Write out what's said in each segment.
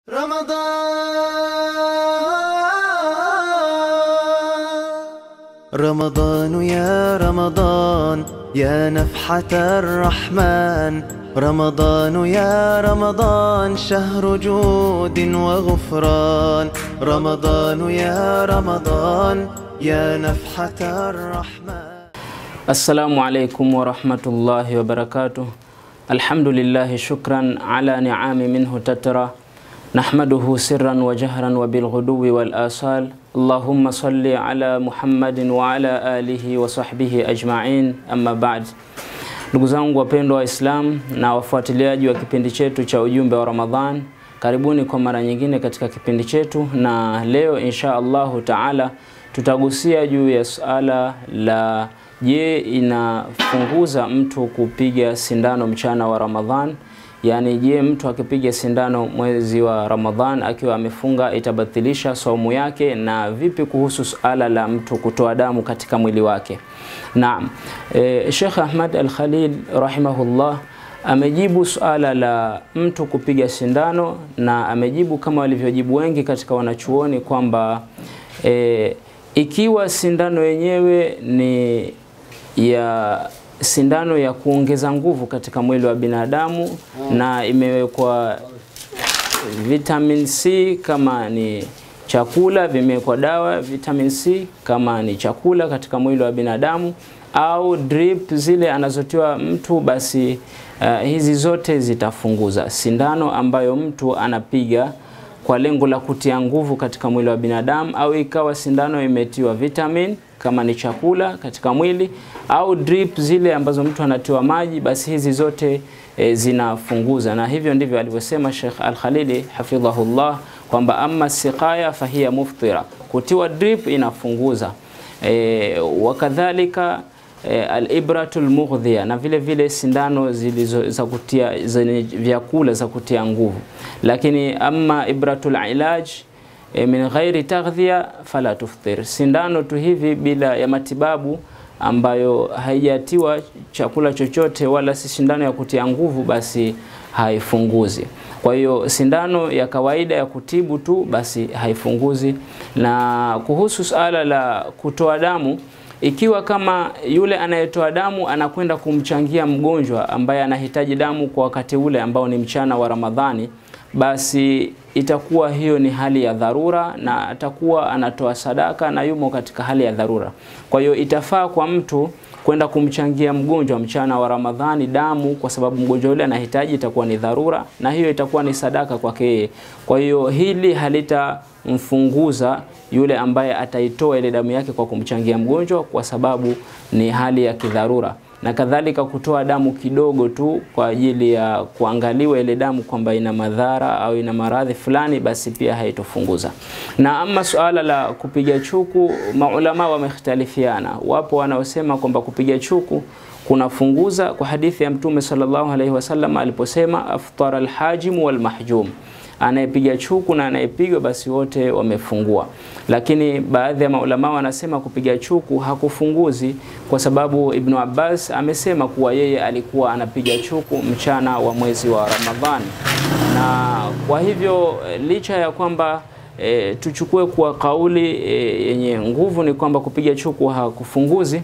رمضان رمضان يا رمضان يا نفحة الرحمن رمضان يا رمضان شهر جود وغفران رمضان يا رمضان يا نفحة الرحمن Assalamu alaikum warahmatullahi wabarakatuh. Alhamdulillahi shukran ala niami minhu tatra nahmaduhu sirran wa jahran wa bilghuduwi wal asal. Allahumma salli ala Muhammadin wa ala alihi wa sahbihi ajma'in. Amma ba'd. Ndugu zangu wapendwa wa Islam na wafuatiliaji wa kipindi chetu cha ujumbe wa Ramadhan, karibuni kwa mara nyingine katika kipindi chetu, na leo insha Allahu taala tutagusia juu ya suala la je, inafunguza mtu kupiga sindano mchana wa Ramadhan? Yaani, je, mtu akipiga sindano mwezi wa Ramadhan akiwa amefunga itabatilisha saumu yake? Na vipi kuhusu suala la mtu kutoa damu katika mwili wake? Naam, e, Sheikh Ahmad Al-Khalil rahimahullah amejibu suala la mtu kupiga sindano na amejibu kama walivyojibu wengi katika wanachuoni kwamba e, ikiwa sindano yenyewe ni ya sindano ya kuongeza nguvu katika mwili wa binadamu na imewekwa vitamin C kama ni chakula, vimewekwa dawa vitamin C kama ni chakula katika mwili wa binadamu au drip zile anazotiwa mtu, basi uh, hizi zote zitafunguza. Sindano ambayo mtu anapiga kwa lengo la kutia nguvu katika mwili wa binadamu, au ikawa sindano imetiwa vitamin kama ni chakula katika mwili, au drip zile ambazo mtu anatiwa maji, basi hizi zote e, zinafunguza. Na hivyo ndivyo alivyosema Sheikh Al-Khalili hafidhahullah kwamba amma siqaya fahiya muftira, kutiwa drip inafunguza. E, wakadhalika e, alibratul mughdhiya, na vile vile sindano zilizo za kutia zenye vyakula za kutia nguvu. Lakini amma ibratul ilaj e, min ghairi taghdhiya fala tuftir, sindano tu hivi bila ya matibabu ambayo haijatiwa chakula chochote wala si sindano ya kutia nguvu, basi haifunguzi. Kwa hiyo sindano ya kawaida ya kutibu tu basi haifunguzi. Na kuhusu suala la kutoa damu, ikiwa kama yule anayetoa damu anakwenda kumchangia mgonjwa ambaye anahitaji damu kwa wakati ule ambao ni mchana wa Ramadhani, basi itakuwa hiyo ni hali ya dharura na atakuwa anatoa sadaka na yumo katika hali ya dharura. Kwa hiyo itafaa kwa mtu kwenda kumchangia mgonjwa mchana wa Ramadhani damu, kwa sababu mgonjwa yule anahitaji, itakuwa ni dharura na hiyo itakuwa ni sadaka kwake yeye. Kwa hiyo hili halitamfunguza yule ambaye ataitoa ile damu yake kwa kumchangia mgonjwa, kwa sababu ni hali ya kidharura na kadhalika kutoa damu kidogo tu kwa ajili ya kuangaliwa ile damu kwamba ina madhara au ina maradhi fulani, basi pia haitofunguza. Na ama suala la kupiga chuku, maulama wamekhtalifiana. Wapo wanaosema kwamba kupiga chuku kunafunguza kwa hadithi ya Mtume sallallahu alaihi wasallam aliposema aftara alhajimu walmahjum anayepiga chuku na anayepigwa basi wote wamefungua. Lakini baadhi ya maulama wanasema kupiga chuku hakufunguzi, kwa sababu Ibnu Abbas amesema kuwa yeye alikuwa anapiga chuku mchana wa mwezi wa Ramadhani, na kwa hivyo licha ya kwamba e, tuchukue kuwa kauli e, yenye nguvu ni kwamba kupiga chuku hakufunguzi,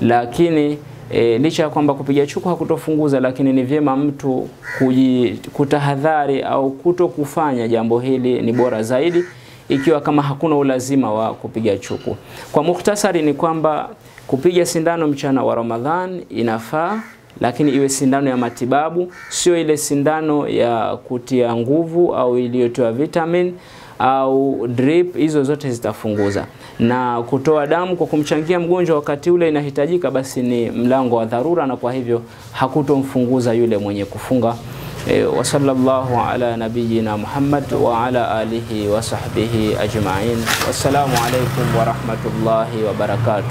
lakini E, licha ya kwamba kupiga chuku hakutofunguza, lakini ni vyema mtu kuji, kutahadhari au kuto kufanya jambo hili ni bora zaidi, ikiwa kama hakuna ulazima wa kupiga chuku. Kwa mukhtasari ni kwamba kupiga sindano mchana wa Ramadhan inafaa, lakini iwe sindano ya matibabu, sio ile sindano ya kutia nguvu au iliyotoa vitamin au drip, hizo zote zitafunguza. Na kutoa damu kwa kumchangia mgonjwa wakati ule inahitajika, basi ni mlango wa dharura, na kwa hivyo hakutomfunguza yule mwenye kufunga. E, wa sallallahu ala nabiyina Muhammad wa ala alihi wa sahbihi ajma'in. Wassalamu alaikum wa rahmatullahi wa barakatuh.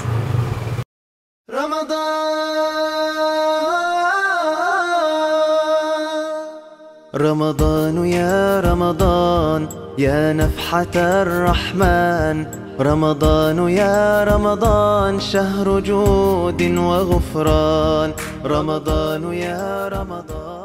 رمضان رمضان يا رمضان يا نفحة الرحمن رمضان يا رمضان شهر جود وغفران رمضان يا رمضان